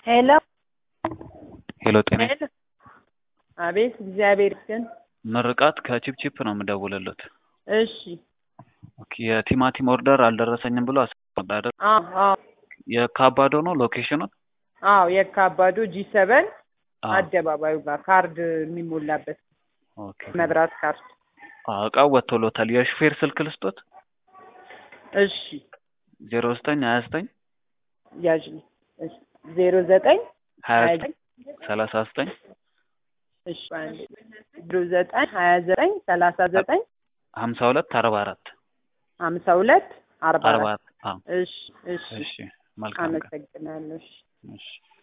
ሄሎ ሄሎ ጤና ሄሎ። አቤት እግዚአብሔር ይመስገን። ምርቃት ከቺፕቺፕ ነው የምደውልልዎት። እሺ ኦኬ የቲማቲም ኦርደር አልደረሰኝም ብሎ አስቀምጥ አይደል? አዎ አዎ የካባዶ ነው ሎኬሽኑን? አዎ የካባዶ ጂ ሰበን አዎ። አደባባዩ ጋር ካርድ የሚሞላበት ኦኬ መብራት ካርድ። አዎ እቃው ወጥቶሎታል። የሹፌር ስልክ ልስጦት? እሺ ዜሮ ዘጠኝ ሀያ ዘጠኝ ያዥ ዜሮ ዘጠኝ ሀያ ሀያ ዘጠኝ ሰላሳ ዘጠኝ እሺ አንዴ ዜሮ ዘጠኝ ሀያ ዘጠኝ ሰላሳ ዘጠኝ ሀምሳ ሁለት አርባ አራት ሀምሳ ሁለት አርባ አርባ አራት አራት አዎ እሺ እሺ እሺ መልካም ቀን አመሰግናለሁ። እሺ እሺ